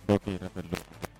mbokk yi rafetlu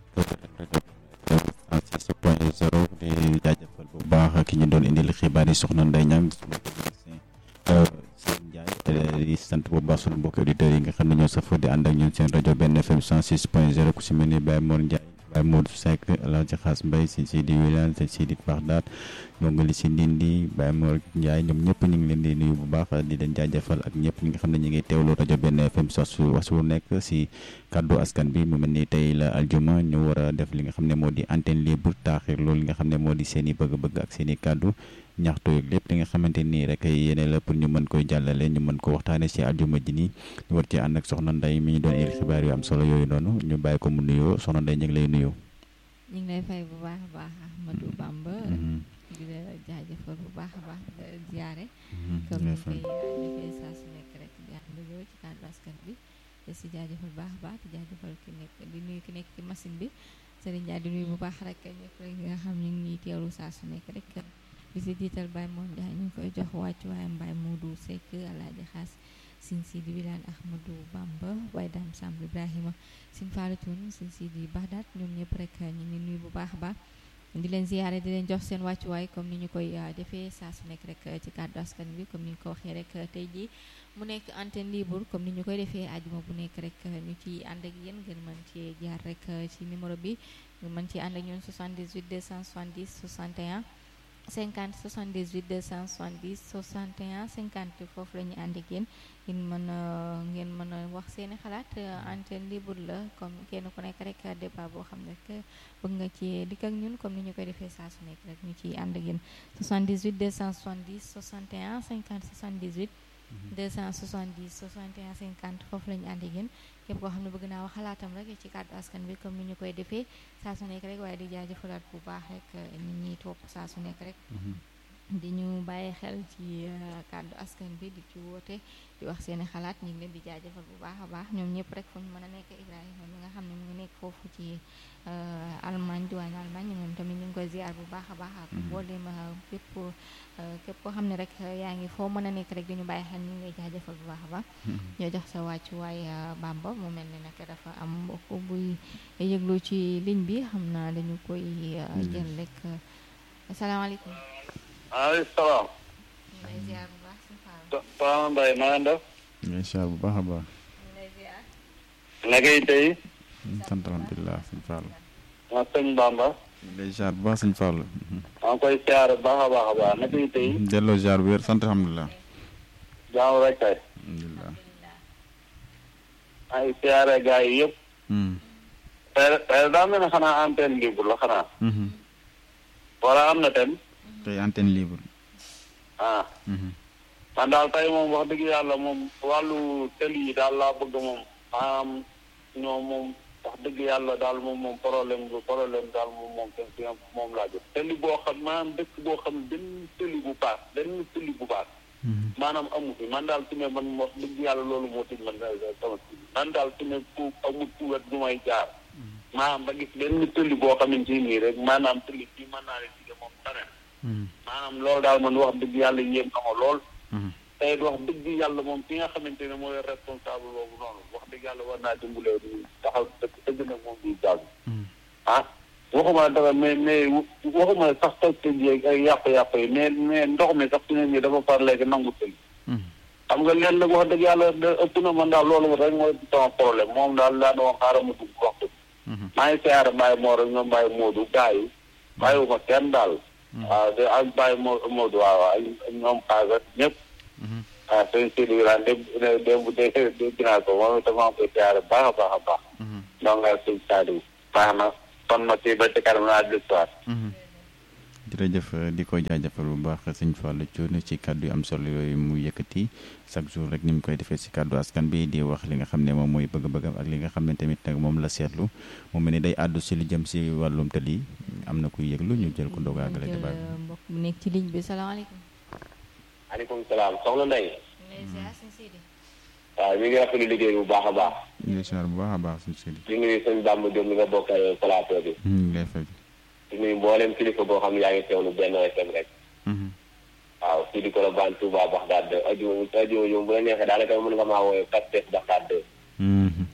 rajo point zéro di jaajëfal bu baax ki ñu doon indil xibaar yi soxna Ndeye Niang sunu technicien Sëñ Ndiaye di sant bu baax sunu mbokk auditeurs yi nga xam ne ñoo safoo di ànd ak ñun seen rajo benn FM 106 point 0 ku si mel ni Baye Mor Ndiaye Baye Modou Seck Alaaji Xaas Mbay sëñ Sidi Wilane sëñ Sidi Baxdaat ñongali si Ndindi Baye Mor Ndiaye ñoom ñëpp ñu ngi leen di nuyu bu baax di leen jaajëfal ak ñëpp ñi nga xam ne ñu ngi teewlu rajo benn FM sos wasu nekk si kàddu askan bi mu mel ni tey la aljuma ñu war a def li nga xam ne moo di antenne libre taaxir loolu li nga xam ne moo di seen i bëgg-bëgg ak seen i kàddu ñaxtu yeeg lépp li nga xamante nii rek yéene la pour ñu mën koy jàllale ñu mën ko waxtaane si aljuma ji nii ñu war ci ànd ak soxna Ndeye mi ñu doon il xibaar yu am solo yooyu noonu ñu bàyyi ko mu nuyoo soxna Ndeye ñu ngi lay nuyoo. ñu ngi lay fay bu baax a baax Ahmadou Bamba di la jaajëfal bu baax a baax di la ziare comme ni koy defee saa su nekk rek di ànd yow ci kàddu askan bi te si jaajëfal bu baax a baax di jaajëfal ki nekk di nuyu ki nekk ci machine bi Serigne Ndiaye di nuyu bu baax rek ñëpp rek nga xam ñu ngi teewlu saa su nekk rek di si jiital Baye Moom Ndiaye ñu ngi koy jox wàccu waayam Baye Modou Seck Alaaji Xaas sin Sidi Wilane Ahmadou Bamba waaye daam Samb Ibrahima sin Falatun sin Sidi Baxdaat ñoom ñëpp rek ñu ngi nuyu bu baax a baax di leen ziyaare di leen jox seen wàccuwaay comme ni ñu koy defee saa su nekk rek ci kàddu askan bi comme ni ñu ko waxee rek tey jii mu nekk antenne libre comme ni ñu koy defee ajuma bu nekk rek ñu ci ànd ak yéen ngeen mën ci jaar rek ci numéro bi ngeen mën ci ànd ak ñun 78 270 61 50 78 270 61 50 foofu la ñu ànd ak yéen ngeen mën a ngeen mën a wax seeni xalaat antenne libre la comme kenn ku nekk rek débat boo xam ne rek bëgg nga ci dikk ak ñun comme ni ñu koy defee saa su nekk rek ñu ciy ànd ak yéen 78 270 61 50 78 270 61 50 foofu la ñu ànd ak yéen képp koo xam ne bëgg naa wax xalaatam rek ci kàddu askan bi comme ni ñu koy defee saa su nekk rek waaye di jaajëfalaat bu baax rek nit ñi topp saa su nekk rek di ñu bàyyi xel ci kàddu askan bi di ci woote di wax seeni xalaat ñu ngi leen di jaajëfal bu baax a baax ñoom ñëpp rek fu ñu mën a nekk Ibrahima mi nga xam ne mu ngi nekk foofu ci Allemagne diwaan Allemagne moom tamit ñu ngi koy ziar bu baax a baax ak mboolem képp képp koo xam ne rek yaa ngi foo mën a nekk rek di ñu bàyyi xel ñu ngi lay jaajëfal bu baax a baax ñoo jox sa wàccuwaay Bamba mu mel ni nag dafa am mbokk buy yëglu ci ligne bi xam naa dañu koy jël rek asalaamaaleykum maaleykum salaam. ñu lay ziar bu baax si Fall. Soxna Mbaye na ngeen def. ngay ziar bu baax a baax. ñu lay ziar. naka yi tey. sant alhamdulilah sëñ Fall. ma sëñ Bamba. ñu lay ziar bu baax sëñ Fall. maa ngi koy ziar bu baax a baax a baax naka yi tey. delloo ziar bu wér sant alhamdulilah. jaamu rek kay. alhamdulilah. maa ngi ziare gars yi yëpp. tey tey daa mel ne xanaa antenne libre la xanaa. wala am na ten. tey antenne libre. ah. man daal tey moom wax dëgg yàlla moom wàllu tel yi daal laa bëgg moom maanaam ñoom moom wax dëgg yàlla daal moom moom problème bu problème daal moom moom kenn si moom laa jot teli boo xam maanaam dëkk boo xam benn teli bu baax benn teli bu baax maanaam amu fi man daal su ne man wax dëgg yàlla loolu moo tëj man sama man daal su ne ku amul ku wet du may jaar maanaam ba gis benn tëli boo xamante nii rek maanaam tëli bi mën naa leen dige moom tane maanaam loolu daal man wax dëgg yàlla yéem na ma lool tey wax dëgg yàlla moom ki nga xamante ne mooy responsable boobu noonu wax dëgg yàlla war naa dimbalee du taxaw dëgg dëgg nag moom di jàll ah waxuma dara mais mais waxuma sax toj tëj yeeg ay yàpp-yàpp yi mais mais ndox mi sax su ne nii dafa far léegi nangu tëj xam nga leen nag wax dëgg yàlla ëpp na man daal loolu rek mooy sama problème moom daal daa doon xaaral ma dugg waxtu maa ngi siyaare Baye Mor ak ñoom Baye Modou gars yi bàyyiwuma kenn daal waaw de ak Baye Modou waaw ak ñoom xaaga ñëpp waaw sëñ Sidi Wilane démb démb dégg naa ko moom itam maa ngi koy siyaare baax a baax a baax donc nga sëñ Saliou baax na kon ma ci ba ci kanam naa l'histoire jërëjëf di ko jaajëfal bu baax sëñ Fallou Thioune ci kàddu yu am solo yooyu mu yëkkati chaque jour rek ni mu koy defee si kàddu askan bi di wax li nga xam ne moom mooy bëgg-bëggam ak li nga xam ne tamit nag moom la seetlu mu mel ni day àddu si lu jëm si wàllum tëli am na kuy yëglu ñu jël ko ndogaagale débat bi. mbokk bu nekk ci ligne bi salaamaaleykum. maaleykum salaam soxna Ndeye. ñu lay ziar sëñ Sidi. waaw ñu ngi rafetlu liggéey bu baax a baax. ñu ngi ziar bu baax a baax sëñ Sidi. di nuyu sëñ Bamba Diop mi nga bokkal plateau bi. ñu ngi lay fay. di nuyu mboolem kilifa boo xam ne yaa ngi teewlu benn FM rek. waaw fii di Colobane Touba Baxdaad de ajuma ajuma ñoom bu la neexee daanaka mën nga maa wooyee Pastef Baxdaad de.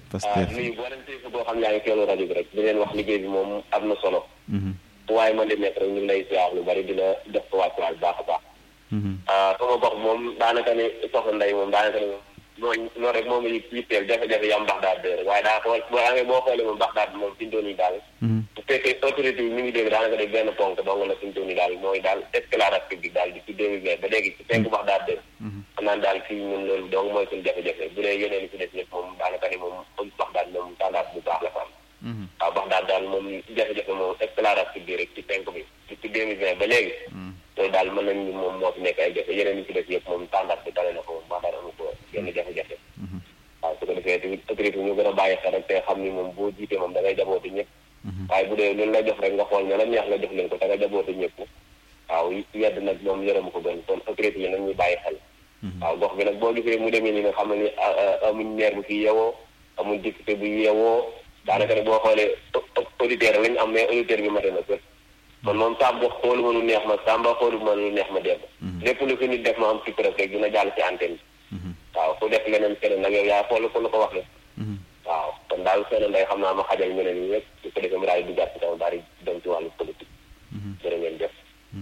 Pastef nuyu boo leen tey boo xam yaa ngi teelu rajo bi rek di leen wax liggéey bi moom am na solo waaye man di nekk rek ñu ngi lay siyaar lu bari di la def ko wàccuwaay bu baax a baax sama gox moom daanaka ni soxna Ndeye moom daanaka ni mooy loolu rek moom yi yitteel jafe-jafe yam mbax daal dé rek waaye daa xool boo amee boo xoolee moom mbax daal moom fi ñu doon yi daal bu fekkee autorité yi mi ngi dégg daanaka de benn ponk dong la fi ñu doon yi daal mooy daal éclairage public daal di ci deux mille vingt ba léegi ci penk mbax daal dé xam naa daal fii ñun loolu donc mooy suñu jafe-jafe bu dee yeneen li ci des yëpp moom daanaka ni moom mbax daal moom tendance bu baax la fa am waaw mbax daal daal moom jafe-jafe moom éclairage public rek ci penk bi ci deux mille vingt ba léegi loolu daal mën nañ moom moo fi nekk ay jafe yeneen yi ci des yëpp moom tendance bi tane na ko moom mbax daal amu ko yenn jafe-jafe waaw su ko defee tamit autorité ñu gën a bàyyi xel rek te xam ni moom boo jiitee moom da ngay jaboote ñëpp waaye bu dee luñ la jox rek nga xool ña la neex nga jox leen ko da nga jaboote ñëpp waaw yedd nag moom yërëm ko gën kon autorité yi nag ñuy bàyyi xel waaw gox bi nag boo gisee mu demee ni nga xam ne ni amuñ maire bu fi yeewoo amuñ député bu yeewoo daanaka ne boo xoolee auditeur lañ am mais auditeur bi mate na kër man moom sàmba xoolu ma lu neex ma sàmba xoolu ma lu neex ma dem lépp lu fi nit def ma am ci presse rek dina jàll ci antenne bi waaw ku def leneen keneen nag yow yaa xool ko la ko wax la waaw kon daal seen nday xam naa ma xajal ñeneen ñi ñëpp su ko defee mu daal di duggaat ci kaw daal di dem ci wàllu politique jërë ngeen def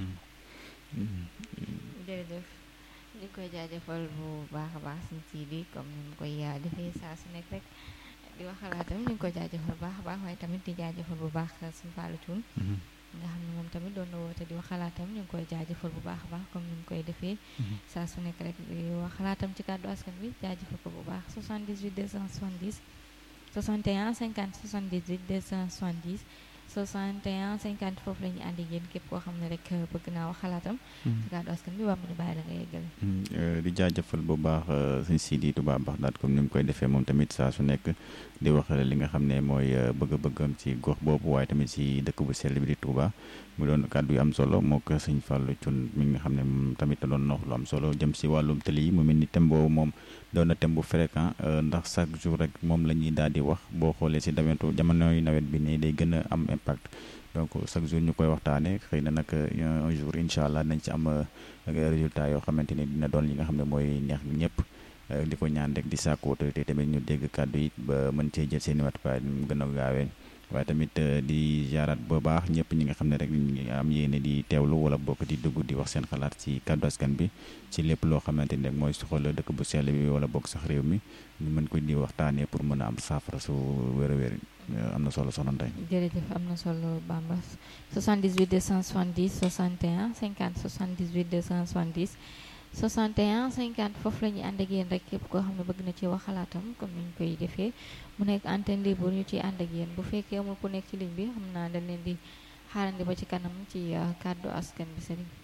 jërëjëf ñu koy jaajëfal bu baax a baax suñ sii bi comme ni mu koy defee saa su nekk rek di wax xalaatam ñu ngi koy jaajëfal bu baax a baax waaye tamit di jaajëfal bu baax suñ Fallou Thioune nga xam ne moom tamit doon na woote di wax xalaatam ñu ngi koy jaajëfal bu baax a baax comme ni mu koy defee saa su nekk rek di wax xalaatam ci kàddu askan bi jaajëfal ko bu baax 78 270 61 50 78 270 61 50 foofu la ñuy ànd ak yéen képp koo xam ne rek bëgg naa wax xalaatam ci kàddu askan bi waa mu ñu bàyyi la nga yeggale di jaajëfal bu baax sëñ Sidi Touba Baxdaat comme ni mu koy defee moom tamit saa su nekk di wax li nga xam ne mooy bëgg-bëggam ci gox boobu waaye tamit ci dëkk bu sell bi di Touba mu doon kàddu yu am solo moo ko sëñ Fallou Thioune mi nga xam ne moom tamit da doon wax lu am solo jëm ci wàllum tëli yi mu mel ni thème boobu moom doon na thème bu fréquent ndax chaque jour rek moom la ñuy daal di wax boo xoolee ci dawetu jamonoy nawet bi nii day gën a am impact donc chaque jour ñu koy waxtaanee xëy na nag un jour incha allah nañ ci am résultat yoo xamante ni dina doon li nga xam ne mooy neex ñëpp di ko ñaan rek di sàkku autorité tamit ñu dégg kàddu yi ba mën cee jël seen i matukaay mu gën a gaawee waaye tamit di jaaraat bu baax ñëpp ñi nga xam ne rek ñu ngi am yéene di teewlu wala bokk di dugg di wax seen xalaat ci kàddu askan bi ci lépp loo xamante ni rek mooy soxla dëkk bu sell bi wala bokk sax réew mi ñu mën ko di waxtaanee pour mën a am saafara su wér a wér am na solo soxna Ndeye. jërëjëf am na solo Bamba 78 270 61 50 78 270 61 50 foofu la ñuy ànd ak yéen rek képp koo xam ne bëgg na ci wax xalaatam comme ni ñu koy defee mu nekk antenne libre ñu ciy ànd ak yéen bu fekkee amul ku nekk ci ligne bi xam naa dañ leen di xaarandi ba ci kanam ci kàddu askan bi sëriñ